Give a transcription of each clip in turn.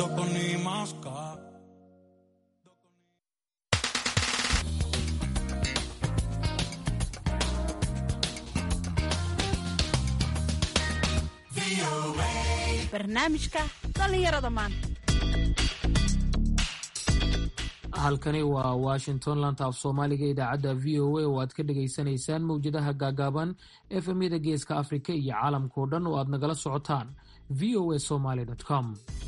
Dokoni maska. barnaamijka dhallinyarada maanta halkani waa washington lanta af soomaaliga idaacadda v o a oo aad ka dhagaysanaysaan mowjadaha gaagaaban efemyada geeska afrika iyo caalamkao dhan oo aad nagala socotaan v o a somaly com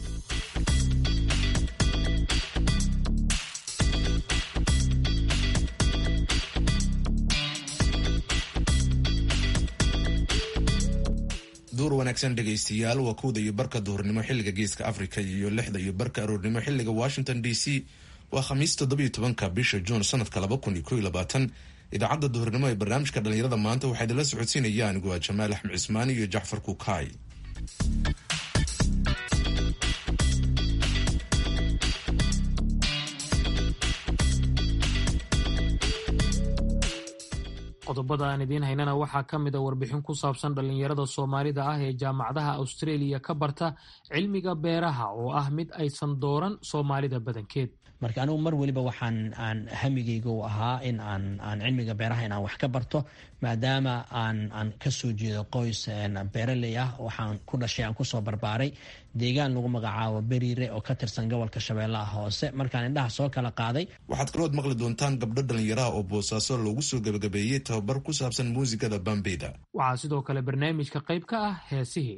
duur wanaagsan dhegaystayaal waa kowda iyo barka duhurnimo xilliga geeska africa iyo lixda iyo barka aroornimo xilliga washington d c waa khamiis toddobiyo tobanka bisha juun sanadka laba kun iyo ko iyo labaatan idaacadda duhurnimo ee barnaamijka dhallinyarada maanta waxaa idinla socodsiinaya anigu waa jamaal axmed cismaani iyo jacfar kukaay qodobada aan idiin haynana waxaa ka mid a warbixin ku saabsan dhallinyarada soomaalida ah ee jaamacadaha australia ka barta cilmiga beeraha oo ah mid aysan dooran soomaalida badankeed marka anigu mar weliba waxaan aan hamigayga u ahaa in aan aan cilmiga beeraha in aan wax ka barto maadaama aan aan kasoo jeedo qoys beeraley ah waxaan ku dhashay aan kusoo barbaaray deegaan lagu magacaabo beriire oo ka tirsan gobolka shabeellaha hoose markaan indhaha soo kala qaaday waxaad kalood maqli doontaan gabdho dhallinyaraha oo boosaaso loogu soo gebagabeeyey tababar ku saabsan muusikada bambeyda waxaa sidoo kale barnaamijka qayb ka ah heesihii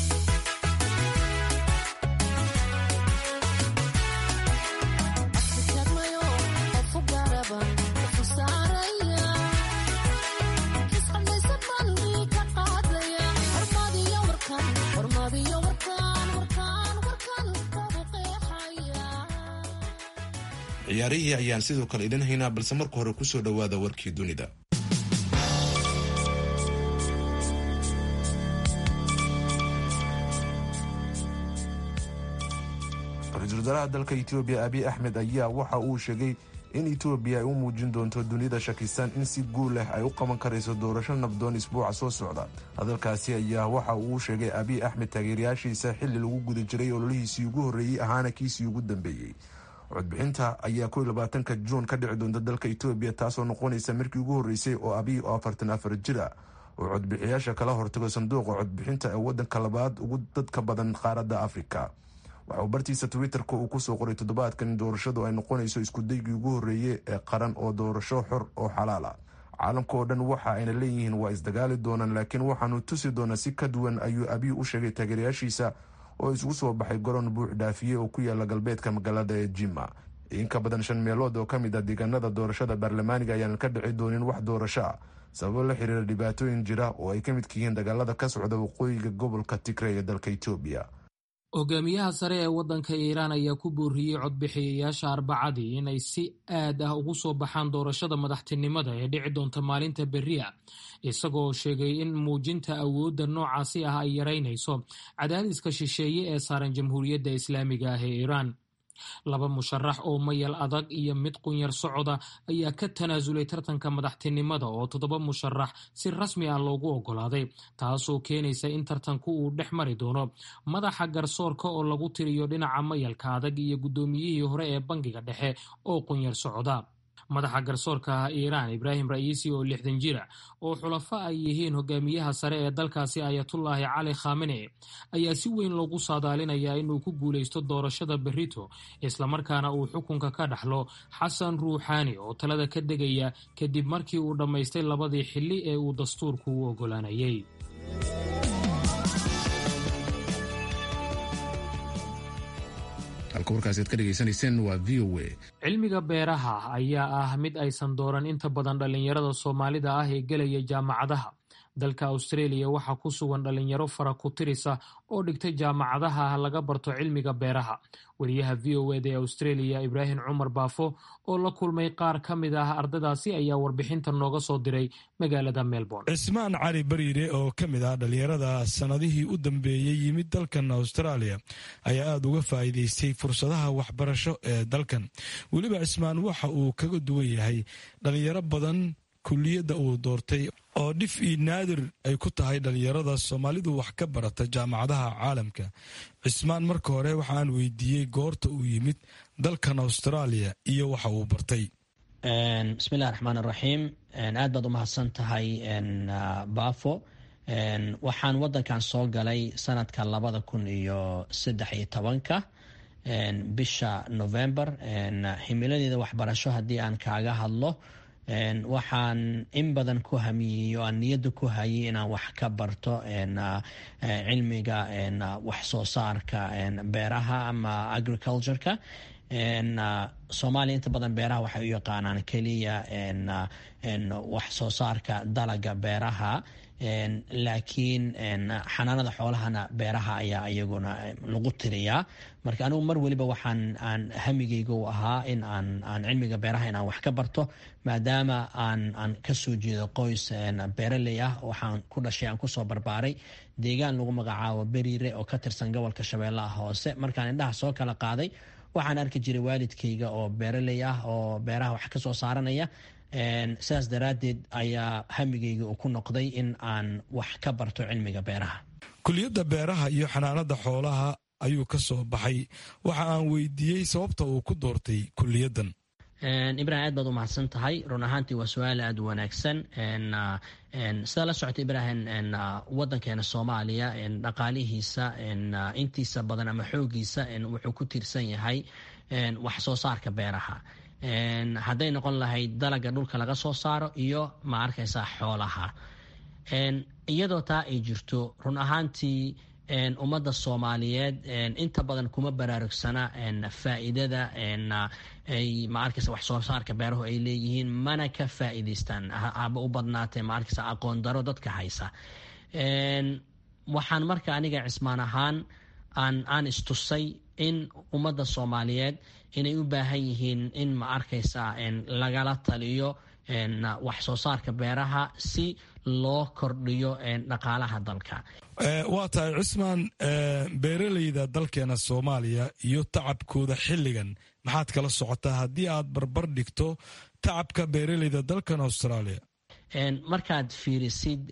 ciyaarihii ayaan sidoo kale idin haynaa balse marka hore kusoo dhowaada warkii dunida ra-iisul wasaaraha dalka etoobiya abiy axmed ayaa waxa uu sheegay in etoobiya ay u muujin doonto dunida shakisan in si guul leh ay u qaban karayso doorasho nabdoon isbuuca soo socda hadalkaasi ayaa waxa uu sheegay abiy axmed taageerayaashiisa xilli lagu guda jiray ololihiisii ugu horreeyey ahaana kiisii ugu dambeeyey codbixinta ayaa ko labaatanka juun ka dhici doonta dalka etoobiya taasoo noqonaysa markii ugu horreysay oo abiy oo afartan afar jir ah oo codbixiyaasha kala hortago sanduuqa codbixinta ee wadanka labaad ugu dadka badan qaaradda afrika waxa uu bartiisa twitter-ka uu kusoo qoray toddobaadkan in doorashadu ay noqonayso iskudaygii ugu horreeyey ee qaran oo doorasho xor oo xalaal ah caalamka oo dhan waxa ayna leeyihiin waa isdagaali doonaan laakiin waxaanu tusi doonaa si ka duwan ayuu abiy u sheegay taageerayaashiisa oo isugu soo baxay garoon buux dhaafiye oo ku yaala galbeedka magaalada ee jima in ka badan shan meelood oo ka mid ah deegaanada doorashada baarlamaaniga ayaanan ka dhici doonin wax doorasho ah sababo la xiriira dhibaatooyin jira oo ay ka midka yihiin dagaalada ka socda waqooyiga gobolka tigray ee dalka etoobiya hogaamiyaha sare ee waddanka iiraan ayaa ku booriyey codbixiyayaasha arbacadii inay si aad ah ugu soo baxaan doorashada madaxtinimada ee dhici doonta maalinta berri ah isagoo sheegay in muujinta awoodda noocaasi ah ay yaraynayso cadaadiska shisheeye ee saaran jamhuuriyadda islaamiga ah ee iiraan laba musharax oo mayal adag iyo mid qunyar socoda ayaa ka tanaasulay tartanka madaxtinimada oo toddoba musharax si rasmi ah loogu oggolaaday taasoo keenaysa in tartanku uu dhex mari doono madaxa garsoorka oo lagu tiriyo dhinaca mayalka adag iyo guddoomiyihii hore ee bangiga dhexe oo qunyar socda madaxa garsoorka ah iiraan ibraahim ra'iisi oo lixdan jira oo xulafo ay yihiin hogaamiyaha sare ee dalkaasi ayatullaahi cali khamene ayaa si weyn loogu saadaalinayaa inuu ku guulaysto doorashada berrito islamarkaana uu xukunka ka dhaxlo xasan ruuxaani oo talada ka degaya kadib markii uu dhammaystay labadii xilli ee uu dastuurku u oggolaanayay halka warkaasi aad ka dhegaysanayseen waa v o a cilmiga beeraha ayaa ah mid aysan dooran inta badan dhallinyarada soomaalida ah ee gelaya jaamacadaha dalka australia waxaa ku sugan dhallinyaro fara ku tirisa oo dhigtay jaamacadaha laga barto cilmiga beeraha wariyaha v o eda ee australia ibraahim cumar baafo oo la kulmay qaar ka mid ah ardadaasi ayaa warbixinta nooga soo diray magaalada melbourne cismaan cali bariire oo ka mid ah dhallinyarada sannadihii u dambeeyey yimid dalkan australia ayaa aada uga faa'iidaystay fursadaha waxbarasho ee dalkan weliba cismaan waxa uu kaga duwan yahay dhallinyaro badan kuliyadda uu doortay oo dhif io naadir ay ku tahay dhallinyarada soomaalidu wax ka barata jaamacadaha caalamka cismaan marka hore waxaan weydiiyey goorta uu yimid dalkan austraaliya iyo waxa uu bartay bismillahi raxmaan raxiim aad baad u mahadsan tahay baafo waxaan wadankan soo galay sanadka labada kun iyo saddex iyo tobanka bisha november himiladeeda waxbarasho haddii aan kaaga hadlo waxaan in badan ku hamiyey oo aan niyadda ku hayay inaan wax ka barto cilmiga wax soo saarka beeraha ama agricultureka soomaaliya inta badan beeraha waxay u yaqaanaan keliya wax soo saarka dalaga beeraha laakiin xanaanada xoolahana beeraha ayaa iyaguna lagu tiriyaa marka anigu mar weliba waxaan aan hamigeyga u ahaa in aan aan cilmiga beeraha inaan wax ka barto maadaama aan aan kasoo jeedo qoys beeraley ah waxaan ku dhashay aan kusoo barbaaray deegaan lagu magacaabo beriire oo ka tirsan gobolka shabeellaha hoose markaan indhaha soo kala qaaday waxaan arki jiray waalidkayga oo beeraley ah oo beeraha wax kasoo saaranaya sidaas daraaddeed ayaa hamigeyga uu ku noqday in aan wax ka barto cilmiga beeraha kuliyadda beeraha iyo xanaanada xoolaha ayuu ka soo baxay waxa aan weydiiyey sababta uu ku doortay kuliyaddan ibrahim aad baad u mahadsan tahay run ahaantii waa su-aal aada u wanaagsan sidaa la socota ibrahim wadankeena soomaaliya dhaqaalihiisa intiisa badan ama xoogiisa wuxuu ku tiirsan yahay wax soo saarka beeraha hadday noqon lahayd dalaga dhulka laga soo saaro iyo ma arkaysaa xoolaha iyadoo taa ay jirto run ahaantii ummadda soomaaliyeed inta badan kuma baraarugsana faa'iidada ay ma arkaysa wax soo saarka beerahu ay leeyihiin mana ka faa'iidaystaan haba u badnaatee ma arkaysa aqoon daro dadka haysa waxaan marka aniga cismaan ahaan aan aan istusay in ummadda soomaaliyeed inay u baahan yihiin in ma arkaysa lagala taliyo wax soo saarka beeraha si loo kordhiyo dhaqaalaha dalka waa tahay cismaan beeraleyda dalkeena soomaaliya iyo tacabkooda xilligan maxaad kala socotaa haddii aad barbar dhigto tacabka beeraleyda dalkan australia markaad fiirisid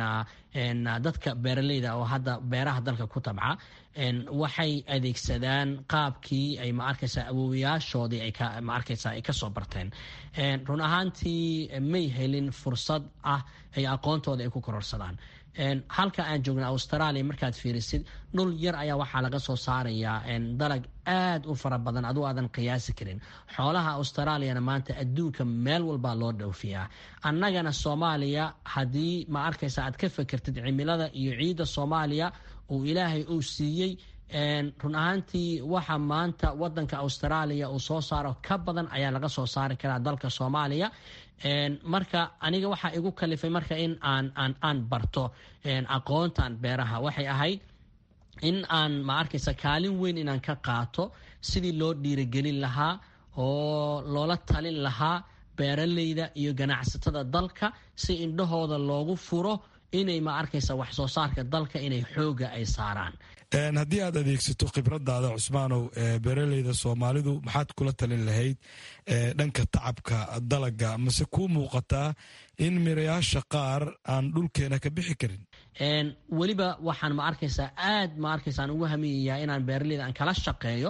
dadka beeraleyda oo hadda beeraha dalka ku tabca waxay adeegsadaan qaabkii ay ma arkaysa awoowayaashoodii ay ma arkaysa ay kasoo barteen run ahaantii may helin fursad ah ay aqoontooda ay ku kororsadaan halka aan joogna australia markaad fiirisid dhul yar ayaa waxaa laga soo saarayaa dalag aad u fara badan aduu aadan qiyaasi karin xoolaha australiana maanta adduunka meel walbaa loo dhowfiyaa annagana soomaaliya haddii ma arkaysa aad ka fekertid cimilada iyo ciidda soomaaliya uu ilaahay uu siiyey run ahaantii waxa maanta wadanka australia uu soo saaro ka badan ayaa laga soo saari karaa dalka soomaaliya marka aniga waxaa igu kalifay marka in aan aan aan barto aqoontan beeraha waxay ahayd in aan ma arkaysa kaalin weyn inaan ka qaato sidii loo dhiirigelin lahaa oo loola talin lahaa beeraleyda iyo ganacsatada dalka si indhahooda loogu furo inay ma arkaysa wax soo saarka dalka inay xooga ay saaraan haddii aad adeegsato khibradaada cusmaanow beeraleyda soomaalidu maxaad kula talin lahayd dhanka tacabka dalaga mase kuu muuqataa in mirayaasha qaar aan dhulkeena ka bixi karin weliba waxaan ma arkaysaa aad ma arkaysaan ugu hamiyayaa inaan beeraleyda aan kala shaqeeyo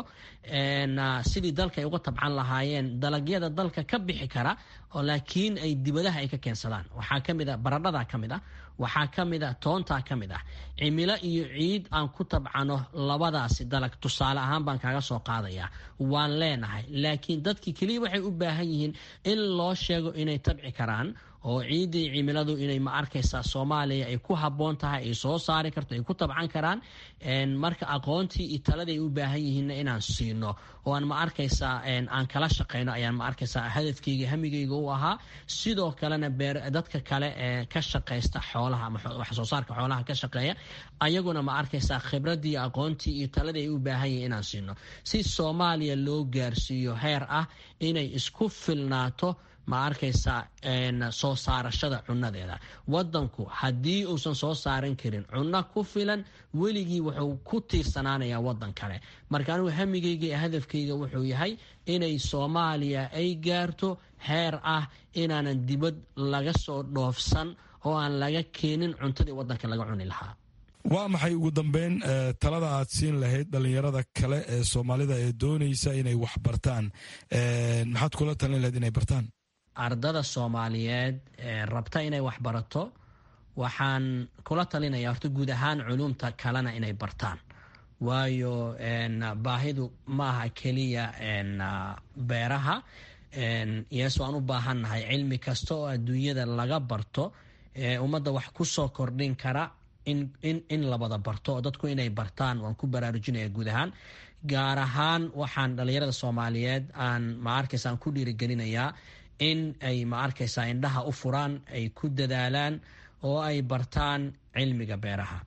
sidii dalka ay uga tabcan lahaayeen dalagyada dalka ka bixi kara oo laakiin ay dibadaha ay ka keensadaan waxaa kamid a baradhada ka mid ah waxaa ka mid a toontaa ka mid ah cimilo iyo ciid aan ku tabcano labadaasi dalag tusaale ahaan baan kaaga soo qaadayaa waan leenahay laakiin dadkii keliya waxay u baahan yihiin in loo sheego inay tabci karaan oo ciiddii cimiladu inay ma arkaysaa soomaaliya ay ku habboon tahay ay soo saari karto ay ku tabcan karaan marka aqoontii iyo taladii ay u baahan yihiinna inaan siino oo aan ma arkaysaa aan kala shaqeyno ayaan ma arkaysaa hadafkeyga hamigeyga u ahaa sidoo kalena dadka kale ee ka shaqaysta xoolaha ama wax soo saarka xoolaha ka shaqeeya ayaguna ma arkaysaa khibradii aqoontii iyo taladii ay u baahan yihiin inaan siino si soomaaliya loo gaarsiiyo heer ah inay isku filnaato ma arkaysa soo saarashada cunadeeda wadanku haddii uusan soo saaran karin cunno ku filan weligii wuxuu ku tiirsanaanayaa wadan kale marka anigu hamigayga iyo hadafkayga wuxuu yahay inay soomaaliya ay gaarto heer ah inaanan dibad laga soo dhoofsan oo aan laga keenin cuntadii wadanka laga cuni lahaa waa maxay ugu dambeyn talada aad siin lahayd dhalinyarada kale ee soomaalida ee doonaysa inay wax bartaan maxaad kula talin lahayd inay bartaan ardada soomaaliyeed ee rabta inay wax barato waxaan kula talinaya horta guud ahaan culumta kalena inay bartaan waayo baahidu ma aha keliya beeraha yes waan u baahannahay cilmi kasta oo adduunyada laga barto ummadda wax ku soo kordhin kara in labada barto oo dadku inay bartaan waan ku baraarujinaya guud ahaan gaar ahaan waxaan dhalinyarada soomaaliyeed aan ma arkaysa aan ku dhiirigelinayaa in ay ma arkaysaa indhaha u furaan ay ku dadaalaan oo ay bartaan cilmiga beeraha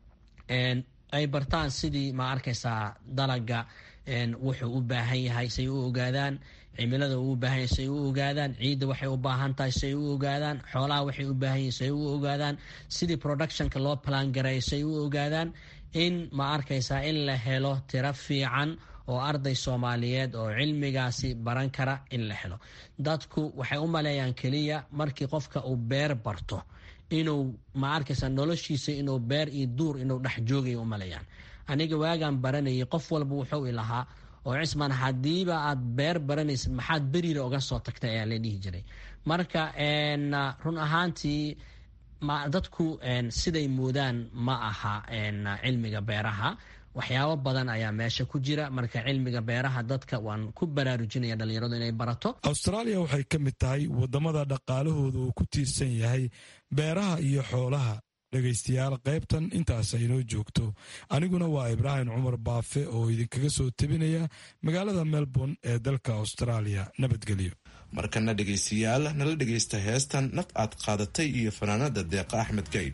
ay bartaan sidii ma arkaysaa dalaga wuxuu u baahan yahay say u ogaadaan cimilada uu u baahan yahay say u ogaadaan ciidda waxay u baahan tahay say u ogaadaan xoolaha waxay u baahan yihin say u ogaadaan sidii productionka loo plan gareeyo say u ogaadaan in ma arkaysaa in la helo tiro fiican oo arday soomaaliyeed oo cilmigaasi baran kara in la helo dadku waxay u maleeyaan keliya markii qofka uu beer barto inuu ma arkaysa noloshiisa inuu beer iyo duur inuu dhex joogay u maleeyaan aniga waagaan baranayay qof walba wuxuu ilahaa oo cismaan hadiiba aad beer baranaysid maxaad beriira uga soo tagtay ayaa la dhihi jiray marka run ahaantii dadku siday moodaan ma aha cilmiga beeraha waxyaabo badan ayaa meesha ku jira marka cilmiga beeraha dadka waan ku baraarujinaya dhalinyaradu inay barato austraaliya waxay ka mid tahay wadamada dhaqaalahooda uu ku tiirsan yahay beeraha iyo xoolaha dhegaystayaal qaybtan intaas aynoo joogto aniguna waa ibraahim cumar baafe oo idinkaga soo tebinaya magaalada melbourne ee dalka austraaliya nabadgelyo markana dhegaystayaal nala dhegaysta heestan naf aad qaadatay iyo fanaanada deeqa axmed gayd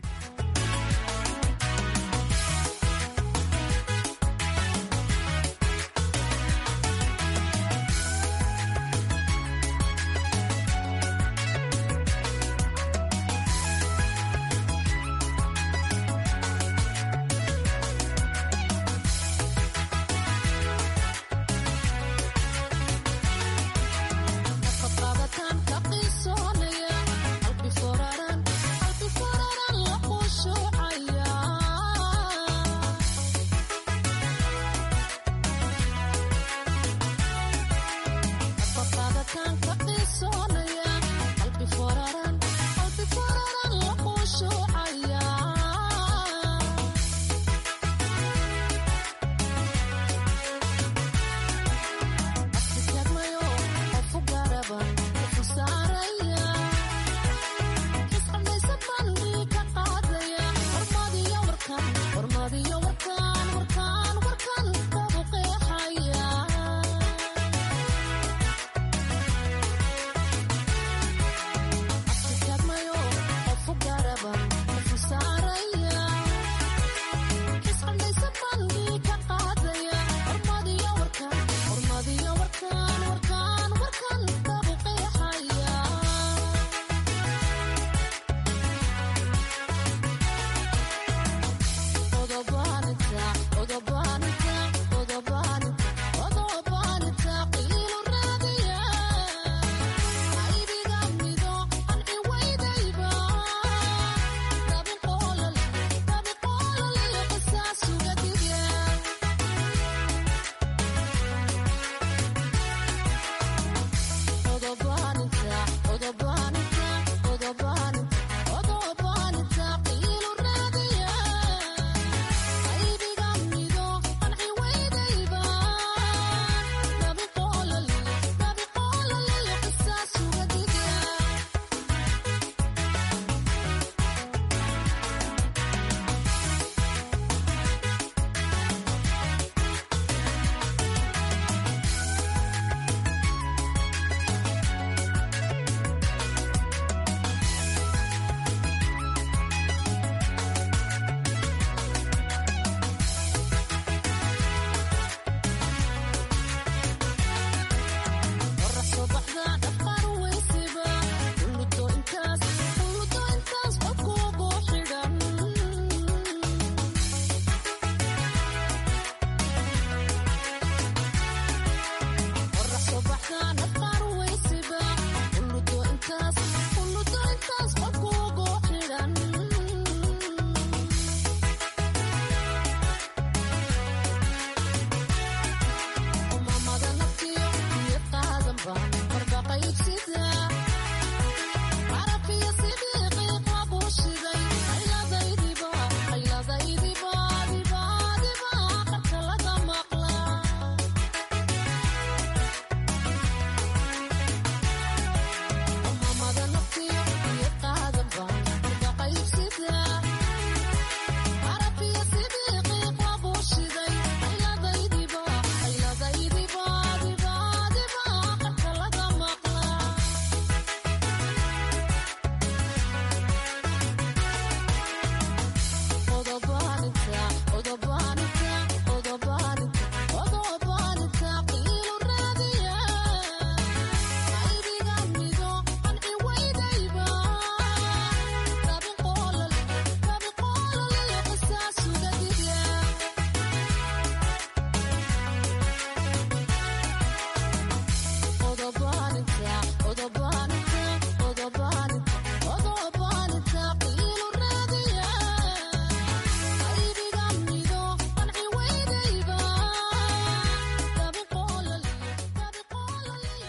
Qalbi foraran la qusho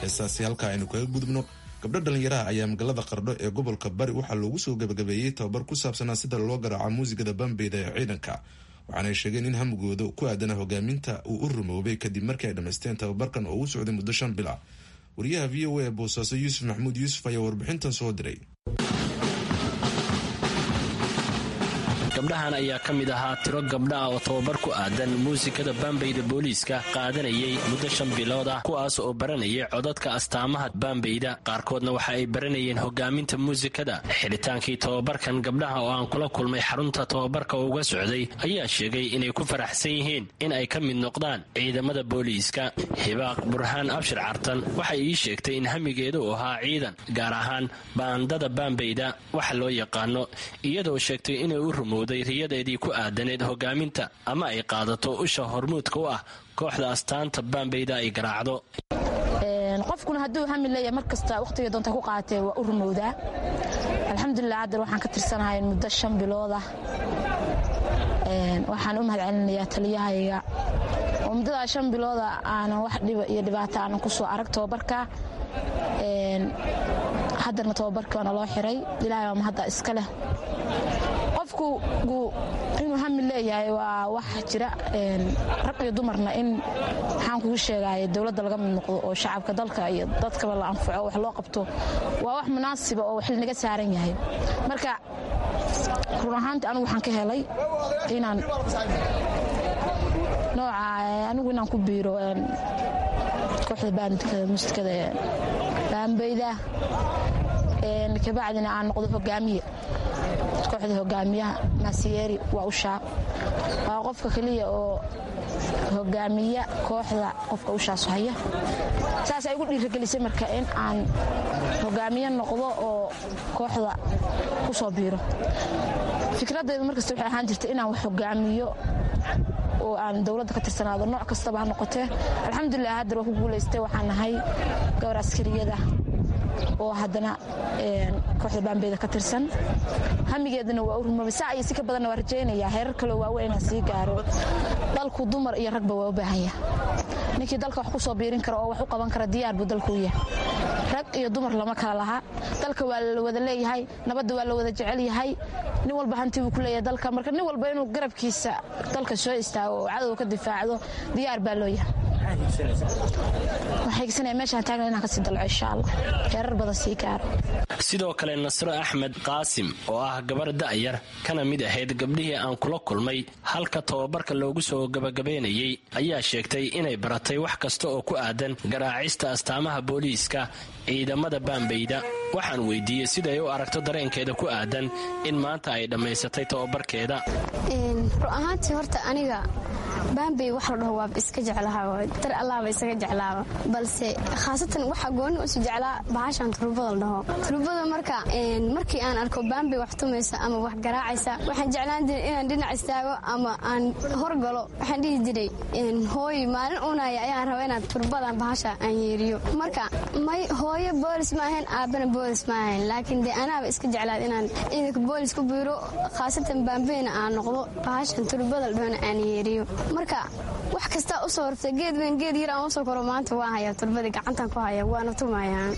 heestaasi halkaa aynu kaga gudubno gabdho dhallinyaraha ayaa magaalada qardho ee gobolka bari waxaa loogu soo gabagabeeyey tababar ku saabsanaa sida loo garaaco muusigada bambeyda ee ciidanka waxaanay sheegeen in hamigooda ku aadana hogaaminta uu u rumoobay kadib markii ay dhammaysteen tababarkan oo u socday muddo shan bila wariyaha v o a ee boosaaso yuusuf maxamuud yuusuf ayaa warbixintan soo diray gabdhahan ayaa ka mid ahaa tiro gabdha ah oo tababar ku aadan muusikada baambeyda booliiska qaadanayay muddo shan bilood ah kuwaas oo baranayay codadka astaamaha baambeyda qaarkoodna waxa ay baranayeen hogaaminta muusikada xidhitaankii tababarkan gabdhaha oo aan kula kulmay xarunta tababarka uga socday ayaa sheegay inay ku faraxsan yihiin in ay ka mid noqdaan ciidamada booliiska hibaaq burhaan abshir cartan waxay ii sheegtay in hamigeeda uu ahaa ciidan gaar ahaan baandada baambeyda waxa loo yaqaano iyadoo sheegtay inay u rumowday riyadeedii ku aadaneed hogaaminta ama ay qaadato usha hormuudka u ah kooxda astaanta baambeyda ay garaacdo qofkuna hadduu hami leeyahay mar kasta wakhtiga doonta ku qaatee waa u rumowdaa alxamdulilah haddar waxaan ka tirsanahay muddo shan biloodah waxaan u mahad celinayaa taliyahayga oo muddadaa shan bilooda aanan wax dhiba iyo dhibaato aanan ku soo arag tababarka haddarna tababarkii waana loo xiray ilahay waa mahadda iska leh qofku inuu hami leeyahay waa wax jira rag iyo dumarna in maxaan kugu sheegay dowladda laga mid noqdo oo shacabka dalka iyo dadkaba la anfaco wax loo qabto waa wax munaasiba oo xil naga saaran yahay marka run ahaantii anigu waxaan ka helay inaan nooca anigu inaan ku biiro kooxda baandikada musikada baambeyda kabacdina aan noqdo hogaamiye kooxda hogaamiyaha maasiyeeri waa ushaa waa qofka keliya oo hogaamiya kooxda qofka ushaas haya saasay igu dhiiragelisay marka in aan hogaamiye noqdo oo kooxda ku soo biiro fikradaydu markasta waxay ahaan jirtay inaan wax hogaamiyo oo aan dowladda ka tirsanaado nooc kastaba ha noqotee alxamdulilah haddar waa ku guulaystay waxaan nahay gabar askariyada oo haddana kooxda baambeyda ka tirsan hamigeedana waa u rumoobay saa iyo si ka badanna waa rajaynayaa heerar kaleo waaweyn inaan sii gaaro dalku dumar iyo ragba waa u baahanya ninkii dalka wax ku soo biirin kara oo wax u qaban kara diyaar buu dalkuu yahay rag iyo dumar lama kala laha dalka waa la wada leeyahay nabadda waa la wada jecel yahay nin walba hanti buu ku leeyahay dalka marka nin walba inuu garabkiisa dalka soo istaago oo cadowga ka difaacdo diyaar baa loo yahay sidoo kale nasro axmed qaasim oo ah gabar da'yar kana mid ahayd gabdhihii aan kula kulmay halka tababarka loogu soo gabagabaynayay ayaa sheegtay inay baratay wax kasta oo ku aadan garaacista astaamaha booliiska ciidamada baambeyda waxaan weydiiyey siday u aragto dareenkeeda ku aadan in maanta ay dhammaysatay tababarkeeda ru ahaantii horta aniga baambey wax la dhaho waaba iska jeclahaa dar allaaba isaga jeclaaba balse khaasatan waxaa gooni usu jeclaa bahashan turubada la dhaho turubada marka markii aan arko baambey wax tumaysa ama wax garaacaysa waxaan jeclaan jiray inaan dhinac istaago ama aan horgalo waxaan dhihi jiray hooy maalin unaya ayaan raba inaan turubadan bahasha aan yeeriyo marka may hooyo boolis ma ahayn aabbana boolis ma ahayn laakiin dee anaaba iska jeclaad inaan ciidanka boolis ku biiro khaasatan baambeyna aan noqdo bahashan turubada la dhahona aan yeeriyo marka wax kastaa u soo hortay geed weyn geed yar aan usoo koro maanta waa hayaa turbadii gacantan ku haya waana tumayaan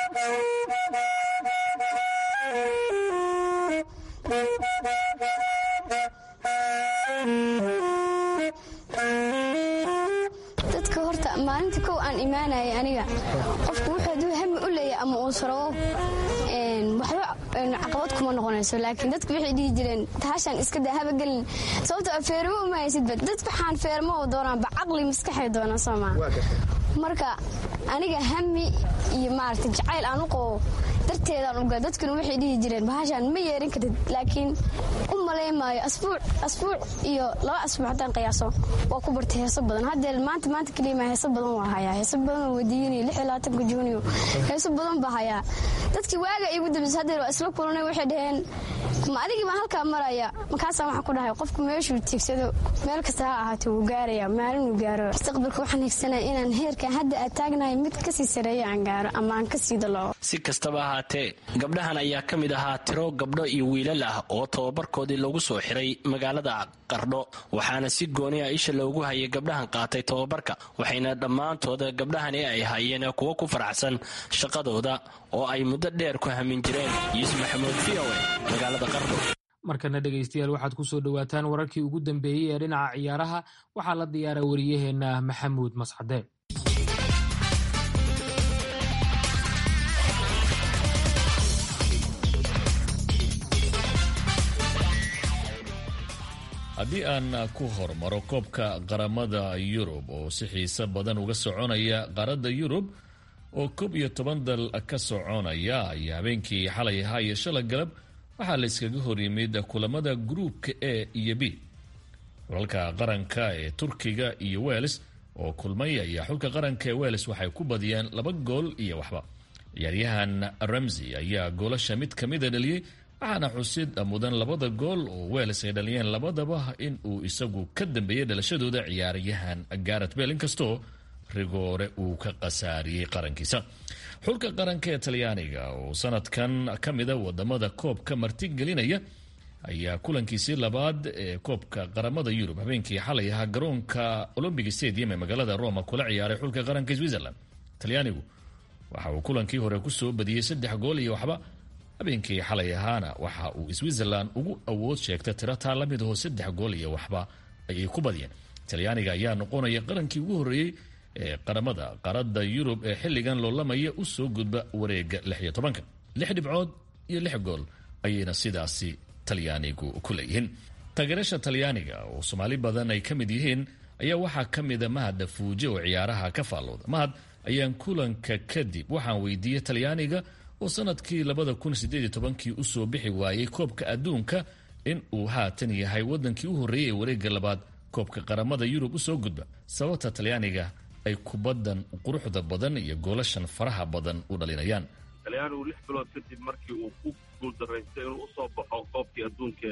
dadka horta maalinta kow aan imaanayay aniga qofku wuxuu haduu hami u leeyahay ama uu sarabo waxba caqabad kuma noqonayso laakiin dadku waxay dhihi jireen tahashaan iska daa habagelin sababtoo feermo uma haysidba dad waxaan feermo oo doonaanba caqli maskaxay doonaan soomaa marka aniga hami iyo maaragta jacayl aan u qabo darteedaan uga dadkuna waxay dhihi jireen bahashaan ma yeerin kartid laakiin u malaymaayo asbuuc iyo laba asbuuc haddaan qiyaaso waa ku bartay heeso badan haddee maanta maanta keliima heeso badan waa hayaa heeso badan oo wadiiniyo lix iyo labaatanka juuniyo heeso badan baa hayaa dadkii waaga igu dambaysa haddee waa isla kulanay waxay dhaheen ma adigii baan halkaa maraya markaasaan waxaan ku dhahay qofku meeshuu tiigsado meel kasta ha ahaatee wuu gaaraya maalinuu gaaro mustaqbalka waxaan higsanaya inaan heerkan hadda aad taagnahay mid kasii sareeya aan gaaro ama aan kasii dalooco si kastaba ahaatee gabdhahan ayaa ka mid ahaa tiro gabdho iyo wiilal ah oo tababarkoodii lagu soo xiray magaalada qardho waxaana si gooni a isha loogu hayay gabdhahan qaatay tababarka waxayna dhammaantood gabdhahani ay hayeen kuwo ku faraxsan shaqadooda oo ay muddo dheer ku hamin jireen yuusuf maxamuud v o e magaalada qardho markana dhegaystayaal waxaad ku soo dhowaataan wararkii ugu dambeeyey ee dhinaca ciyaaraha waxaa la diyaara wariyaheenna maxamuud mascade haddii aan ku hormaro koobka qaramada yurub oo si xiise badan uga soconaya qaaradda yurub oo koob iyo toban dal ka soconaya ayaa habeenkii xalay ahaa iyo shala galab waxaa la iskaga hor yimid kulamada gruupka a iyo b xulalka qaranka ee turkiga iyo wels oo kulmay ayaa xulka qaranka ee wels waxay ku badiyeen laba gool iyo waxba ciyaaryahan ramsey ayaa goolasha mid ka mida dhaliyey waxaana xusid mudan labada gool oo wels ay dhaliyeen labadaba in uu isagu ka dambeeyey dhalashadooda ciyaaryahan garet bel inkastoo rigoore uu ka khasaariyey qarankiisa xulka qaranka ee talyaaniga oo sanadkan ka mida wadamada koobka martigelinaya ayaa kulankiisii labaad ee koobka qaramada yurub habeenkii xalay ahaa garoonka olombic stadium ee magaalada roma kula ciyaaray xulka qaranka switzerland talyaanigu waxa uu kulankii hore kusoo badiyey saddex gool iyo waxba habeenkii xalay ahaana waxa uu switzerland ugu awood sheegtay tiro taa la mid aho saddex gool iyo waxba ayay ku badiyeen talyaaniga ayaa noqonaya qarankii ugu horreeyey ee qaramada qaarada yurub ee xilligan loolamaya u soo gudba wareega lix iyo tobanka lix dhibcood iyo lix gool ayayna sidaasi talyaanigu ku leeyihiin taageerasha talyaaniga oo soomaali badan ay ka mid yihiin ayaa waxaa ka mida mahad fuuje oo ciyaaraha ka faallooda mahad ayaan kulanka kadib waxaan weydiiyey talyaaniga oo sanadkii labada kun sideed iyo tobankii usoo bixi waayey koobka adduunka in uu haatan yahay wadankii u horreeyey ee wareega labaad koobka qaramada yurub usoo gudba sababta talyaaniga ay kubadan quruxda badan iyo goolashan faraha badan u dhalinayaan talyaanigu lix bilood kadib markii uu ku guuldaraystay inuu usoo baxo koobkii adduunka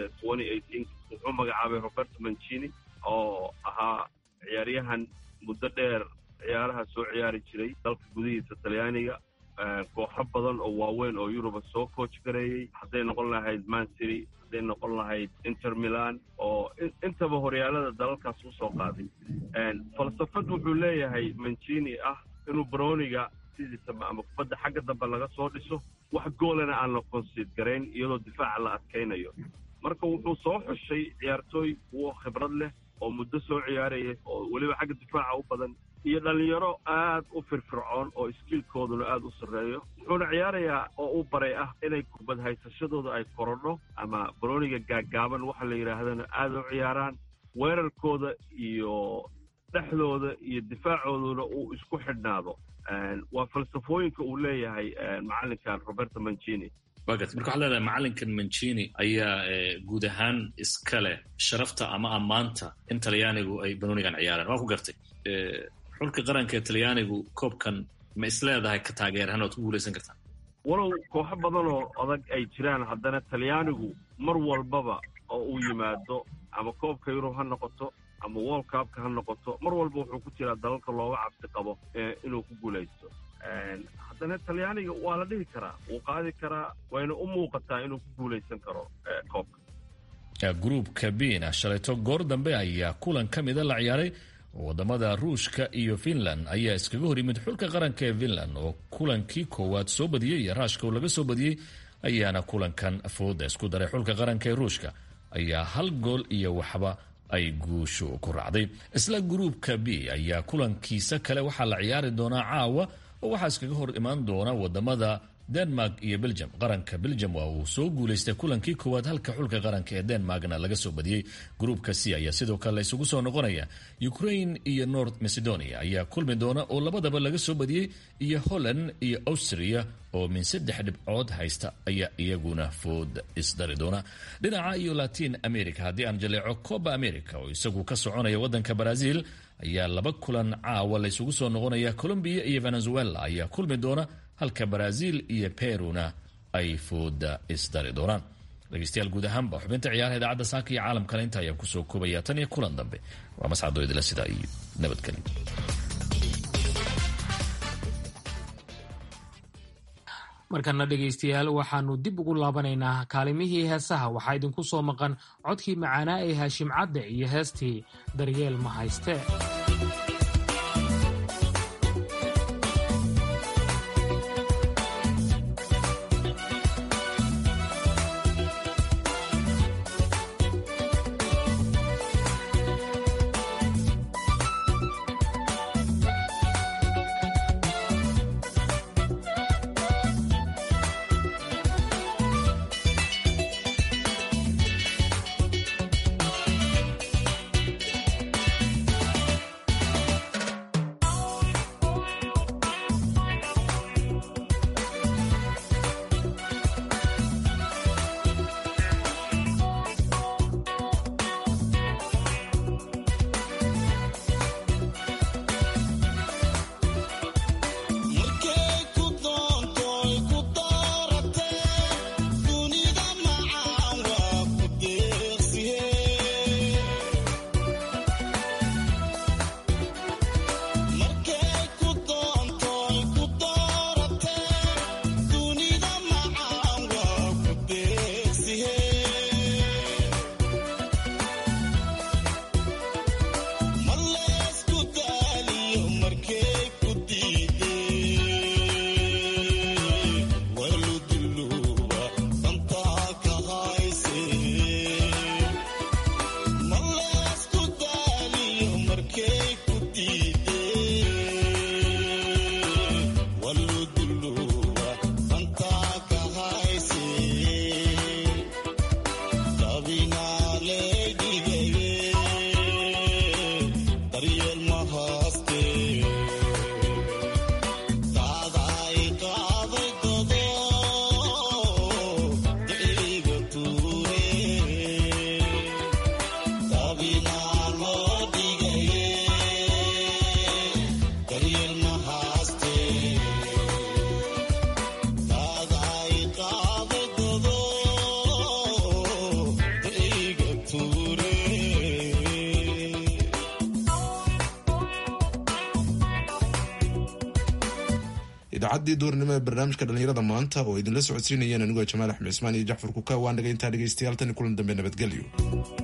wuxuu magacaabay roberto mancini oo ahaa ciyaaryahan muddo dheer ciyaaraha soo ciyaari jiray dalka gudihiisa talyaaniga kooxo badan oo waaweyn oo yuruba soo coach gareeyey hadday noqon lahayd mancity hadday noqon lahayd inter milan oo intaba horyaalada dalalkaas usoo qaaday falsafad wuxuu leeyahay mancini ah inuu broniga sidiisaba ama kubadda xagga dambe laga soo dhiso wax goolana aan la konsiid garayn iyadoo difaaca la adkaynayo marka wuxuu soo xushay ciyaartooy kuwo khibrad leh oo muddo soo ciyaaraya oo weliba xagga difaaca u badan iyo dhallinyaro aad u firfircoon oo iskiilkooduna aad u sarreeyo wuxuuna ciyaarayaa oo u baray ah inay kubad haysashadooda ay korodho ama baroniga gaaggaaban waxa la yidhaahdana aad u ciyaaraan weerarkooda iyo dhexdooda iyo difaacooduna uu isku xidhnaado waa falsafooyinka uu leeyahay macallinkan roberto mancini wagat marka waxad leedahay macallinkan mancini ayaa guud ahaan iska leh sharafta ama ammaanta in talyaanigu ay banonigan ciyaaraan waa ku gartay xulka qaranka ee talyaanigu koobkan ma is leedahay ka taageerahaan oad ku guulaysan kartaan walow kooxo badan oo adag ay jiraan haddana talyaanigu mar walbaba oo uu yimaado ama koobka yurub ha noqoto ama world cupka ha noqoto mar walba wuxuu ku jiraa dalalka looga cabsi qabo inuu ku guulaysto haddana talyaaniga waa la dhihi karaa wuu qaadi karaa wayna u muuqataa inuu ku guulaysan karo koobka gruupka bina shalayto goor dambe ayaa kulan ka mida la ciyaaray wadamada ruushka iyo finland ayaa iskaga hor yimid xulka qaranka ee finland oo kulankii koowaad soo badiyey iyo raashka laga soo badiyey ayaana kulankan fooda isku daray xulka qaranka ee ruushka ayaa hal gool iyo waxba ay guushu ku raacday isla gruupka b ayaa kulankiisa kale waxaa la ciyaari doonaa caawa oo waxaa iskaga hor imaan doona wadamada denmark iyo belgium qaranka belgium waa uu soo guulaystay kulankii koowaad halka xulka qaranka ee denmarkna laga soo badiyey gruupka c ayaa sidoo kale isugu soo noqonaya ukraine iyo north macedonia ayaa kulmi doona oo labadaba laga soo badiyey iyo holland iyo austria oo min saddex dhibcood haysta ayaa iyaguna food isdari doona dhinaca iyo latin america haddii aan jaleeco coba america oo isagu ka soconaya wadanka brazil ayaa laba kulan caawa laysugu soo noqonaya colombia iyo venezuela ayaa kulmi doona halka brazil iyo peruna ay fooda isdari doonaan dhegeystayaal guud ahaanba xubinta ciyaaraha idaacadda saaka iyo caalamkale inta ayaan kusoo koobaya tan iyo kulan dambe waa mascadoo idila sidaa iyo nabadgelyo markana dhegaystayaal waxaanu dib ugu laabanaynaa kaalimihii heesaha waxaa idinku soo maqan codkii macaanaa ee haashim cadde iyo heestii daryeel ma hayste idaacadii duurnimo ee barnaamijka dhalinyarada maanta oo idinla socodsiinayeen anigoo jamaal axmed cismaan iyo jacfar kuka waa naga intaa dhegaystayaal tani kulan dambe nabadgelyo